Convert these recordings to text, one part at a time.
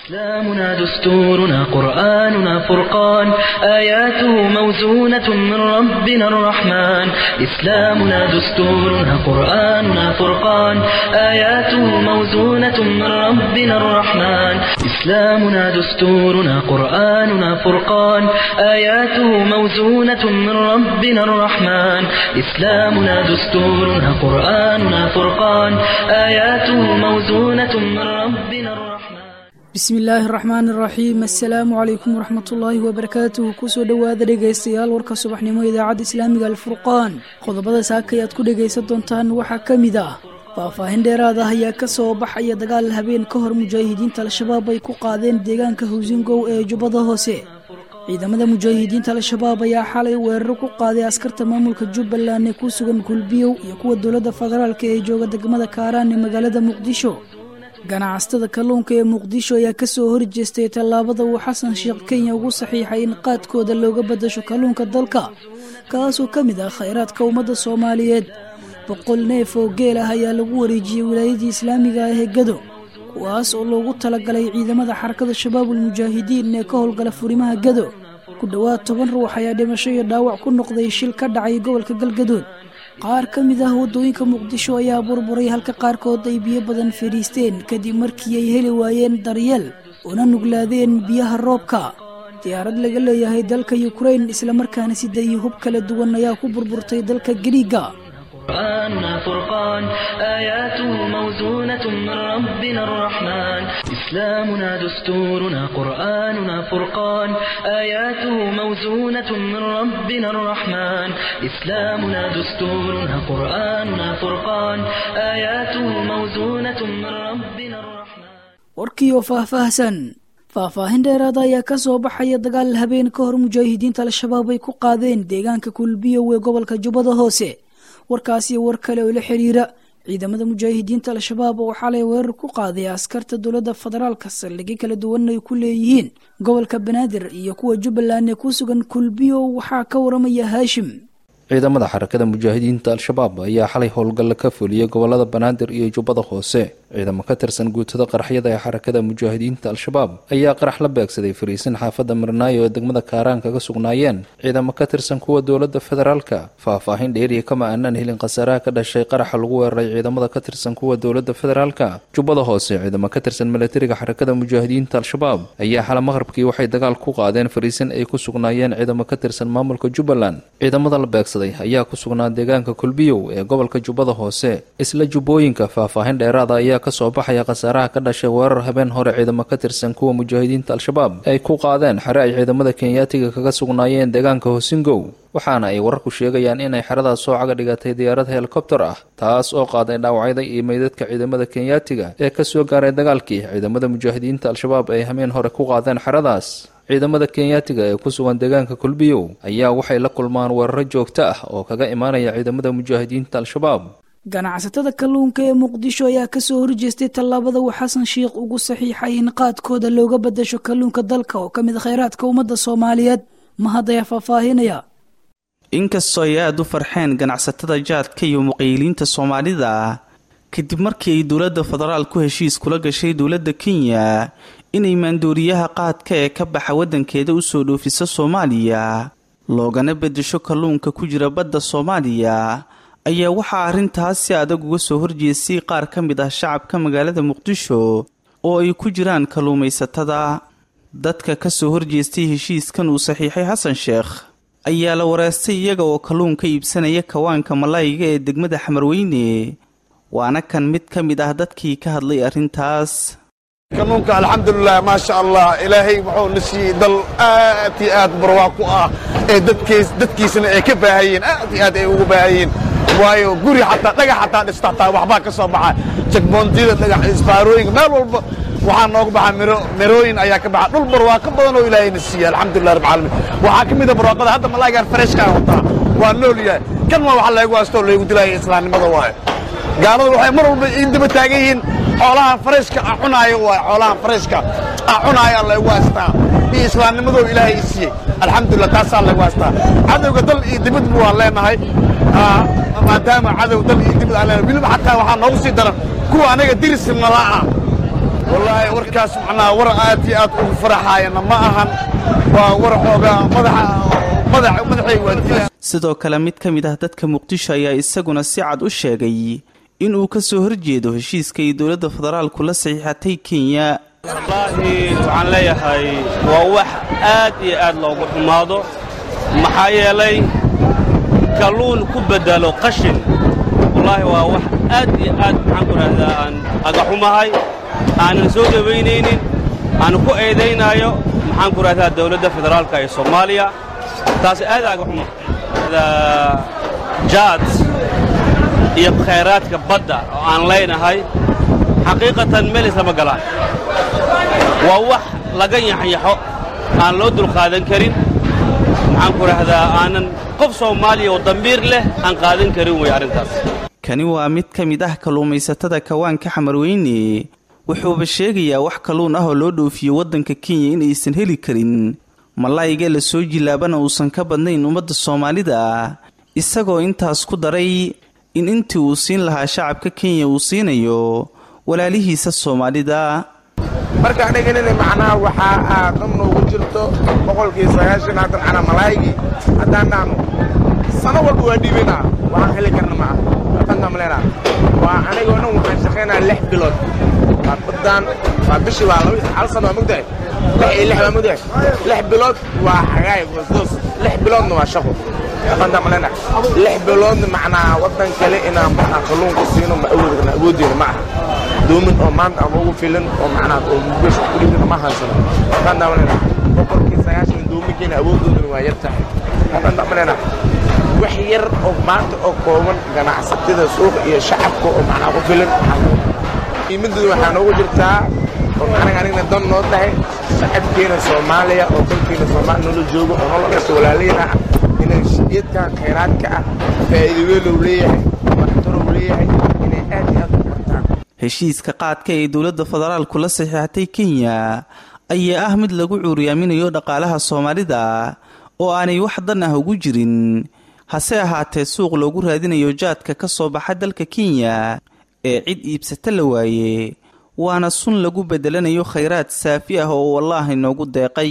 إسلامنا دستورنا قرآننا فرقان آياته موزونة من ربنا الرحمن إسلامنا دستورنا قرآننا فرقان آياته موزونة من ربنا الرحمن إسلامنا دستورنا قرآننا فرقان آياته موزونة من ربنا الرحمن إسلامنا دستورنا قرآننا فرقان آياته موزونة من ربنا الرحمن bismi illaahi araxmaan iraxiim assalaamu calaykum waraxmatullaahi wabarakaatuhu kusoo dhowaada dhegaystayaal warka subaxnimo idaacadda islaamiga alfurqaan qodobada saaka ayaad ku dhegaysan doontaan waxaa ka mid ah faahfaahin dheeraad ah ayaa ka soo baxaya dagaal habeen ka hor mujaahidiinta al-shabaab ay ku qaadeen deegaanka hawsingow ee jubbada hoose ciidamada mujaahidiinta al-shabaab ayaa xalay weeraro ku qaaday askarta maamulka jubbaland ee ku sugan kulbiyow iyo kuwa dowladda federaalk ee jooga degmada kaaraan ee magaalada muqdisho ganacsatada kalluunka ee muqdisho ayaa kasoo horjeestay tallaabada uu xasan sheekh kenya ugu saxiixay in qaadkooda looga badasho kalluunka dalka kaasoo ka mid ah khayraadka ummadda soomaaliyeed boqol neef oo geel ah ayaa lagu wareejiyey wilaayadii islaamiga ah ee gado kuwaas oo loogu talagalay ciidamada xarakada shabaabul mujaahidiin ee ka howlgala furimaha gado ku dhowaad toban ruux ayaa dhimasho iyo dhaawac ku noqday shil ka dhacay gobolka galgadood qaar ka mid ah waddooyinka muqdisho ayaa burburay halka qaarkood ay biyo badan fadhiisteen kadib markii ay heli waayeen daryeel una nuglaadeen biyaha roobka diyaarad laga leeyahay dalka yukrain islamarkaana siday hub kala duwan ayaa ku burburtay dalka gariiga قرآننا فرقان آياته موزونة من ربنا الرحمن إسلامنا دستورنا قرآننا فرقان آياته موزونة من ربنا الرحمن إسلامنا دستورنا قرآننا فرقان آياته موزونة من ربنا الرحمن warkiioo faahfaahsan faahfaahin dheeraada ayaa ka soo baxaya dagaal habeen ka hor mujaahidiinta al-shabaab ay ku qaadeen deegaanka kulbiyow ee gobolka jubbada hoose warkaasi war kale oo la xiriira ciidamada mujaahidiinta al-shabaab oo xalay weerar ku qaaday askarta dowladda federaalka saldhigyo kala duwan ay ku leeyihiin gobolka banaadir iyo kuwa jubbaland ee ku sugan kulbiyo waxaa ka waramaya haashim ciidamada xarakada mujaahidiinta al-shabaab ayaa xalay howlgalla ka fuliyey gobolada banaadir iyo jubbada hoose ciidamo ka tirsan guutada qaraxyada ee xarakada mujaahidiinta al-shabaab ayaa qarax la beegsaday fariisin xaafadda marnaayo ee degmada kaaraan kaga sugnaayeen ciidamo ka tirsan kuwa dowladda federaalka faahfaahin dheeriya kama aanaan helin khasaaraha ka dhashay qaraxa lagu weeraray ciidamada ka tirsan kuwa dowladda federaalka jubbada hoose ciidamo ka tirsan milatariga xarakada mujaahidiinta al-shabaab ayaa xala maqrabkii waxay dagaal ku qaadeen fariisin ay ku sugnaayeen ciidamo ka tirsan maamulka jubbaland ciidamada la beegsaday ayaa ku sugnaa deegaanka kulbiyow ee gobolka jubbada hoose isla jubbooyinka faahfaahin dheeraada ayaa kasoo baxaya khasaaraha ka dhashay weerar habeen hore ciidamo ka tirsan kuwa mujaahidiinta al-shabaab ay ku qaadeen xere ay ciidamada kenyaatiga kaga sugnaayeen deegaanka hosingow waxaana ay wararku sheegayaan inay xeradaas soo caga dhigatay diyaarad helikobter ah taas oo qaaday dhaawacyada iyo meydadka ciidamada kenyaatiga ee kasoo gaaray dagaalkii ciidamada mujaahidiinta al-shabaab ay hameen hore ku qaadeen xeradaas ciidamada kenyaatiga ee ku sugan deegaanka kulbiyow ayaa waxay la kulmaan weeraro joogto ah oo kaga imaanaya ciidamada mujaahidiinta al-shabaab ganacsatada kalluunka ee muqdisho ayaa kasoo horjeestay tallaabada uu xasan sheikh ugu saxiixay in qaadkooda looga badasho kalluunka dalka oo ka mid khayraadka ummadda soomaaliyeed mahad ayaa faahfaahinaya inkastoo ay aada u farxeen ganacsatada jaadka iyo muqayiliinta soomaalida kadib markii ay dowladda federaal ku heshiis kula gashay dowladda kenya inay maandooriyaha qaadka ee ka baxa waddankeeda usoo dhoofiso soomaaliya loogana bedesho kalluunka ku jira badda soomaaliya ayaa waxaa arrintaas si adag uga soo horjeestay qaar ka mid ah shacabka magaalada muqdisho oo ay ku jiraan kalluumaysatada dadka ka soo horjeestay heshiiskan uu saxiixay xasan sheekh ayaa la wareystay iyaga oo kalluun ka iibsanaya kawaanka malaayiga ee degmada xamarweyne waana kan mid ka mid ah dadkii ka hadlay arrintaas kalluunka alxamdulilah maasha allah ilaahay wuxuu na siiyey dal aad iyo aad barwaaqo ah ee dadkiisana ay ka baahayeen aad iyo aad ay ugu baahayeen waayo guri xataa dhagax xataa dhista xataa waxbaa ka soo baxa jagboondiyada dhagax isbaarooyinka meel walba waxaa nooga baxa miro mirooyin ayaa ka baxa dhul barwaaqo badan oo ilaahayna siiyey alxamdulilah rabbil caalamiin waxaa ka mid a barwaaqada hadda malaagaan fareshkaa wataa waa nool yahay kan waa waxa laygu haystoo laygu dilaaya islaamnimada waayo gaalada waxay mar walba ii daba taagan yihiin xoolahan farayshka a cunaayo waay xoolahan farayshka a cunaayo laygu haystaa iyo islaamnimadoo ilaahay i siiyey alxamdulilah taasaa laygu haystaa cadowga dal iyo dibadba waan leenahay maadaama cadow dal iyo dibad aan leenahay weliba xataa waxaa noogu sii daran kuwa anaga diris nala ah wallaahi warkaas macnaha war aad iyo aad ugu faraxaayana ma ahan waa war xoogaa madaxa madax madaxay waadilaan sidoo kale mid ka mid ah dadka muqdisho ayaa isaguna si cad u sheegay inuu ka soo horjeedo heshiiska ay dowladda federaalku la saxiixatay kenya wallaahi waxaan leeyahay waa wax aad iyo aad loogu xumaado maxaa yeelay kalluun ku beddelo qashin wallaahi waa wax aad iyo aad maxaan ku idhahdaa aan agaxumahay aanan soo dhowaynaynin aan ku eedaynaayo maxaan ku idhahdaa dawladda federaalka ee soomaaliya taas aad agaxuma jaad iyo khayraadka badda oo aan leynahay xaqiiqatan meel islama galaan waa wax laga yaxyaxo aan loo dulqaadan karin maxaan ku idhahdaa aanan qof soomaaliya oo dambiir leh aan qaadan karin wey arrintaas kani waa mid ka mid ah kalluumaysatada kawaanka xamarweyne wuxuuba sheegayaa wax kalluun ah oo loo dhoofiyo waddanka kenya in aysan heli karin malaayiga la soo jilaabana uusan ka badnayn ummadda soomaalida isagoo intaas ku daray in intii uu siin lahaa shacabka kenya uu siinayo walaalihiisa soomaalida marka aniganina macnaha waxaa aadam noogu jirto boqolkii sagaashan haddan cana malaayigii haddaan dhahno sano walba waa dhiibanaa waxaan heli karna ma ah atanka malena waa anigoo dhan waxaan shaqaynaa lix bilood waa baddaan waa bishii waa laba hal sano waa mogtahay lix iyo lix waa mogtahay lix bilood waa xagaay wasdoos lix biloodna waa shaqo atanka malena lix biloodna macnaa waddan kale inaan macnaa kalluunka siino ma awoodi karna awooddeena ma aha doomin oo maanta ama ugu filan oo macnaa oo mugesh ku dhigana ma haysano haddaan daawanayna boqolkii sagaashan doominkeena awooddoodana waa yar tahay haddaan daawanayna wax yar oo maanta oo kooban ganacsatada suuqa iyo shacabka oo macnaa ku filan qiimadooda waxaa noogu jirtaa oo macnaha anigna dan noo tahay shacabkeena soomaaliya oo dalkeena soomaaliya noola joogo oo noola dhasho walaalayna ah inay shidiyadkan khayraadka ah faa'iido weyn uu leeyahay waxtar uu leeyahay inay aad iyo aad u bartaan heshiiska qaadka ee dowladda federaalku la saxiixatay kenya ayaa ah mid lagu cuuriyaaminayo dhaqaalaha soomaalida oo aanay wax dan ah ugu jirin hase ahaatee suuq loogu raadinayo jaadka ka soo baxa dalka kenya ee cid iibsata la waaye waana sun lagu bedelanayo khayraad saafi ah oo wallaahi noogu deeqay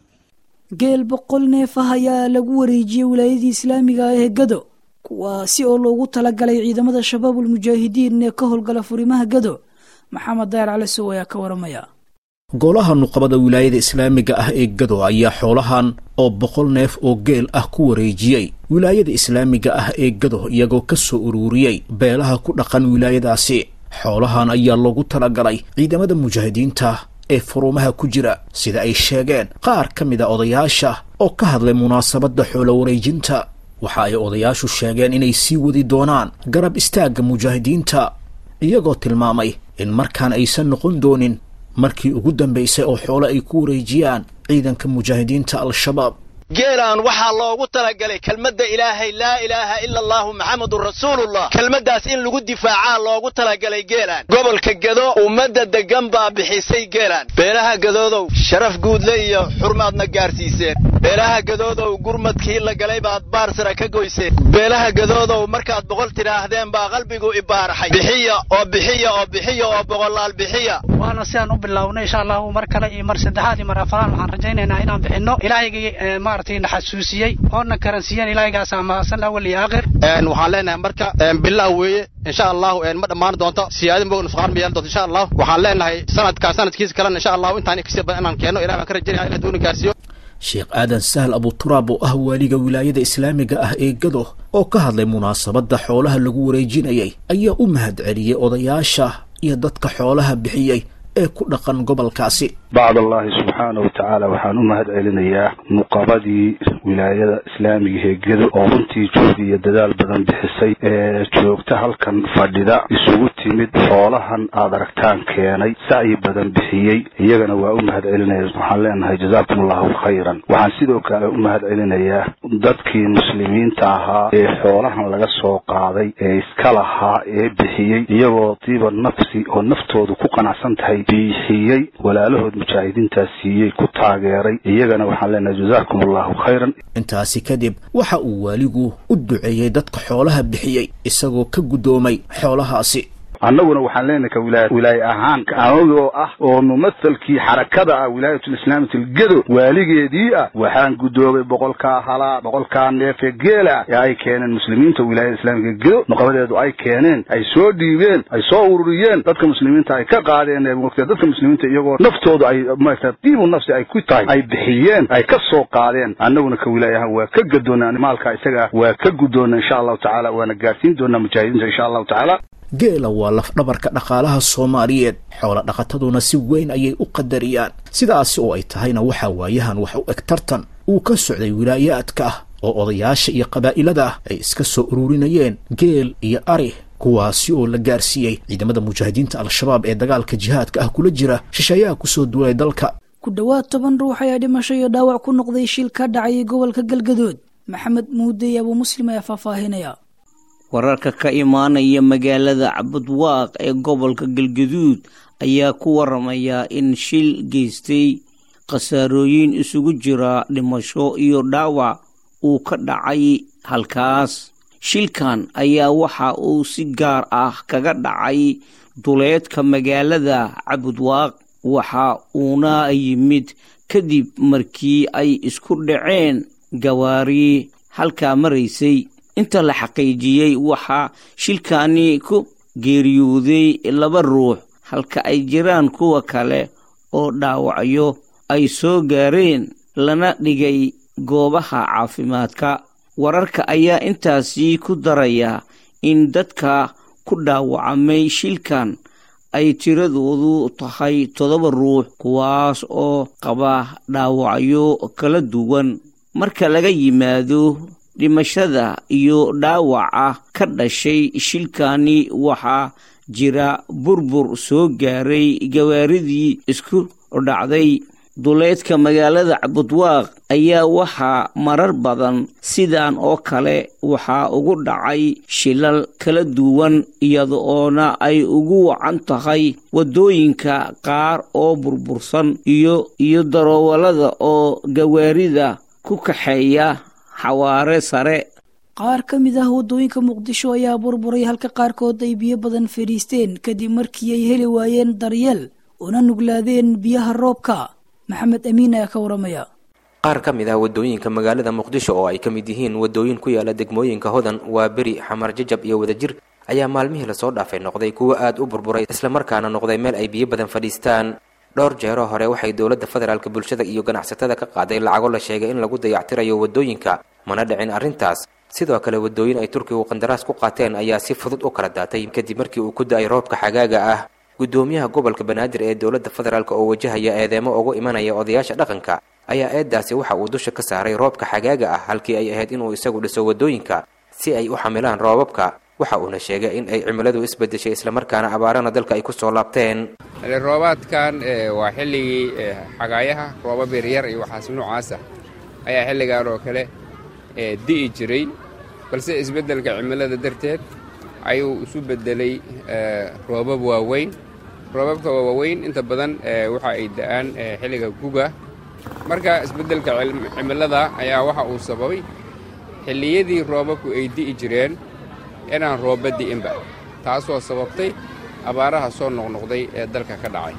geel boqol neef ah ayaa lagu wareejiyey wilaayadii islaamiga ah ee gado kuwaasi oo loogu talagalay ciidamada shabaabul mujaahidiin ee ka howlgala furimaha gado maxamed dayar cali sow ayaa ka waramaya golaha nuqabada wilaayada islaamiga ah ee gado ayaa xoolahan oo boqol neef oo geel ah ku wareejiyey wilaayada islaamiga ah ee gado iyagoo ka soo ururiyey beelaha ku dhaqan wilaayadaasi xoolahan ayaa loogu talagalay ciidamada mujaahidiinta ee furumaha ku jira sida ay sheegeen qaar ka mid a odayaasha oo ka hadlay munaasabadda xoolo wareejinta waxa ay odayaashu sheegeen inay sii wadi doonaan garab istaagga mujaahidiinta iyagoo tilmaamay in markaan aysan noqon doonin markii ugu dambaysay oo xoolo ay ku wareejiyaan ciidanka mujaahidiinta al-shabaab geelaan waxaa loogu talagalay kelmadda ilaahay laa ilaaha ila allaahu maxamedun rasuulullah kelmaddaas in lagu difaacaa loogu talagalay geelaan gobolka gado ummadda deggan baa bixisay geelaan beelaha gadoodow sharaf guudle iyo xurmaadna gaarsiiseen beelaha gadoodow gurmadkii la galay baad baarsara ka goyseen beelaha gadoodow markaad boqol tidhaahdeen baa qalbigu ibaaraxay bixiya oo bixiya oo bixiya oo boqolaal bixiya waana sidaan u bilownay insha allahu mar kale iyo mar saddexaad iyo mar afaraad waxaan rajaynaynaa inaan bixinno ilaahigii maaragtay na xasuusiyey oona karansiiyeen ilaahaygaas amaasan awal iyo aakhir waxaan leenahay marka bilaw weeye insha allahu ma dhammaan doonto siyaadin bog nusqaan ma yeelan doonto insha allahu waxaan leenahay sanadkaa sanadkiisa kalena insha allahu intaan kasii badan inaan keenno ilahi baan ka rajaynaya in haduuna gaarsiiyo sheekh aadan sahl abuturaab oo ah waaliga wilaayada islaamiga ah ee gado oo ka hadlay munaasabadda xoolaha lagu wareejinayay ayaa u mahad celiyey odayaasha iyo dadka xoolaha bixiyey ee ku dhaqan gobolkaasi bacd allahi subxaana wa tacaala waxaan u mahad celinayaa nuqabadii wilaayada islaamiga ee gedo oo runtii juhdi iyo dadaal badan bixisay ee joogta halkan fadhida isugu timid xoolahan aad aragtaan keenay sacyi badan bixiyey iyagana waa u mahad celinaya waxaan leenahay jazaakum allahu khayran waxaan sidoo kale u mahad celinayaa dadkii muslimiinta ahaa ee xoolahan laga soo qaaday ee iska lahaa ee bixiyey iyagoo diiba nafsi oo naftoodu ku qanacsan tahay bixiyey walaalahood mujaahidiintaas siiyey ku taageeray iyagana waxaan leenahay jazaakum allahu khayran intaasi kadib waxa uu waaligu u duceeyey dadka xoolaha bixiyey isagoo ka guddoomay xoolahaasi annaguna waxaan leenahay ka wilaaya wilaaye ahaan anagoo ah oo mumathalkii xarakada ah wilaayatulislaamati algedo waaligeedii ah waxaan guddoobay boqolkaa halaa boqolkaa neefe geela ee ay keeneen muslimiinta wilaayada islaamiga gedo nuqabadeedu ay keeneen ay soo dhiibeen ay soo ururiyeen dadka muslimiinta ay ka qaadeen waqtiga dadka muslimiinta iyagoo naftoodu ay maarata diibu nafsi ay ku tahay ay bixiyeen ay ka soo qaadeen annaguna ka wilaaya ahaan waa ka gadoonaa maalka isaga waa ka guddoona insha allahu tacaala waana gaarsiin doonaa mujaahidiinta insha allahu tacaala geela waa lafdhabarka dhaqaalaha soomaaliyeed xoola dhaqataduna si weyn ayay u qadariyaan sidaasi oo ay tahayna waxaa waayahan wax u eg tartan uu ka socday wilaayaadka ah oo odayaasha iyo qabaa'ilada ah ay iska soo ururinayeen geel iyo ari kuwaasi oo la gaarsiiyey ciidamada mujaahidiinta al-shabaab ee dagaalka jihaadka ah kula jira shisheeyaha kusoo duulay dalka ku dhowaad toban ruux ayaa dhimasho iyo dhaawac ku noqday shil ka dhacay gobolka galgadood maxamed muude abuu muslim ayaa faahfaahinaya wararka ka imaanaya magaalada cabudwaaq ee gobolka galgaduud ayaa ku waramaya in shil geystay khasaarooyin isugu jira dhimasho iyo dhaawac uu ka dhacay halkaas shilkan ayaa waxa uu si gaar ah kaga dhacay duleedka magaalada cabudwaaq waxa uuna yimid kadib markii ay isku dhaceen gawaari halkaa maraysay inta la xaqiijiyey waxaa shilkani ku geeriyooday laba ruux halka ay jiraan kuwa kale oo dhaawacyo ay soo gaareen lana dhigay goobaha caafimaadka wararka ayaa intaasi ku daraya in dadka ku dhaawacmay shilkan ay tiradoodu tahay toddoba ruux kuwaas oo qaba dhaawacyo kala duwan marka laga yimaado dhimashada iyo dhaawaca ka dhashay shilkani waxaa jira burbur soo gaaray gawaaridii isku dhacday duleedka magaalada cabudwaaq ayaa waxaa marar badan sidan oo kale waxaa ugu dhacay shilal kala duwan iyada oona ay ugu wacan tahay waddooyinka qaar oo burbursan iyo iyo daroowalada oo gawaarida ku kaxeeya xawaare sare qaar ka mid ah waddooyinka muqdisho ayaa burburay halka qaarkood ay biyo badan fadhiisteen kadib markii ay heli waayeen daryeel una nuglaadeen biyaha roobka maxamed amiin ayaa ka waramaya qaar ka mid ah waddooyinka magaalada muqdisho oo ay ka mid yihiin waddooyin ku yaala degmooyinka hodan waa beri xamar jajab iyo wadajir ayaa maalmihii lasoo dhaafay noqday kuwo aad u burburay islamarkaana noqday meel ay biyo badan fadhiistaan dhowr jeero hore waxay dowladda federaalk bulshada iyo ganacsatada ka qaaday lacago la sheegay in lagu dayactirayo waddooyinka mana dhicin arrintaas sidoo kale waddooyin ay turkigu qandaraas ku qaateen ayaa si fudud u kala daatay kadib markii uu ku da-ay roobka xagaaga ah guddoomiyaha gobolka banaadir ee dowladda federaalk oo wajahaya eedeemo ugu imanaya odayaasha dhaqanka ayaa eedaasi waxa uu dusha ka saaray roobka xagaaga ah halkii ay ahayd inuu isagu dhiso waddooyinka si ay u xamilaan roobabka waxa uuna sheegay in ay cimiladu isbedeshay islamarkaana abaarana dalka ay ku soo laabteen roobaadkan waa xilligii xagaayaha roobab yaryar iyo waxaas noocaasa ayaa xilligan oo kale di'i jiray balse isbeddelka cimilada darteed ayuu isu beddelay roobab waaweyn roobabka waaweyn inta badan waxa ay da'aan xilliga guga marka isbeddelka cimilada ayaa waxa uu sababay xilliyadii roobabku ay di'i jireen inaan roobba di'inba taasoo sababtay abaaraha soo noqnoqday ee dalka ka dhacay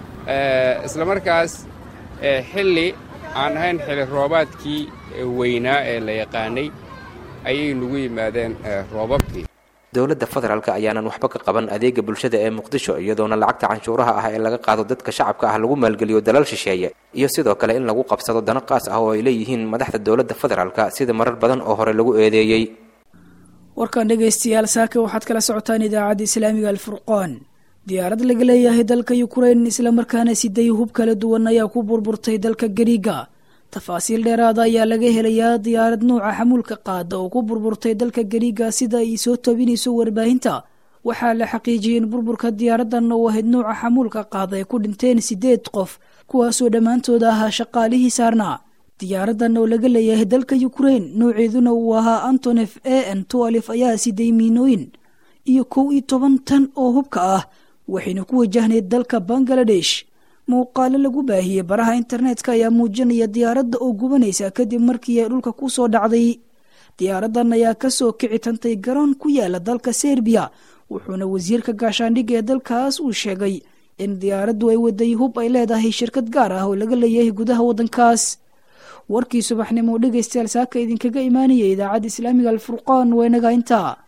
isla markaas xilli aan ahayn xilli roobaadkii weynaa ee la yaqaanay ayay nagu yimaadeen roobabkii dowladda federaalk ayaanan waxba ka qaban adeega bulshada ee muqdisho iyadoona lacagta canshuuraha ah ee laga qaado dadka shacabka ah lagu maalgeliyo dalal shisheeye iyo sidoo kale in lagu qabsado dano qaas ah oo ay leeyihiin madaxda dowladda federaalk sida marar badan oo hore lagu eedeeyey warkan dhegaystayaal saaka waxaad kala socotaan idaacadda islaamiga alfurqaan diyaarad laga leeyahay dalka yukrain islamarkaana siday hub kala duwan ayaa ku burburtay dalka gariiga tafaasiil dheeraada ayaa laga helayaa diyaarad nuuca xamuulka qaada oo ku burburtay dalka gariiga sida ay soo tabinayso warbaahinta waxaa la xaqiijiyey in burburka diyaaradan oo ahayd nuuca xamuulka qaada ay ku dhinteen sideed qof kuwaasoo dhammaantooda ahaa shaqaalihii saarnaa diyaaradan oo laga leeyahay dalka yukrain nooceeduna uu ahaa antonef a n toalif ayaa siday miinooyin iyo kow iyo toban tan oo hubka ah waxayna ku wajahnayd dalka bangaladesh muuqaalo lagu baahiyey baraha internetka ayaa muujinaya diyaaradda oo gubanaysa kadib markii ay dhulka ku soo dhacday diyaaradan ayaa kasoo kici tantay garoon ku yaala dalka serbiya wuxuuna wasiirka gaashaandhigga ee dalkaas uu sheegay in diyaaraddu ay waday hub ay leedahay shirkad gaar ah oo laga leeyahay gudaha waddankaas warkii subaxnimo dhegaystayaal saaka idinkaga imaanaya idaacadda islaamiga alfurqaan waa inaga intaa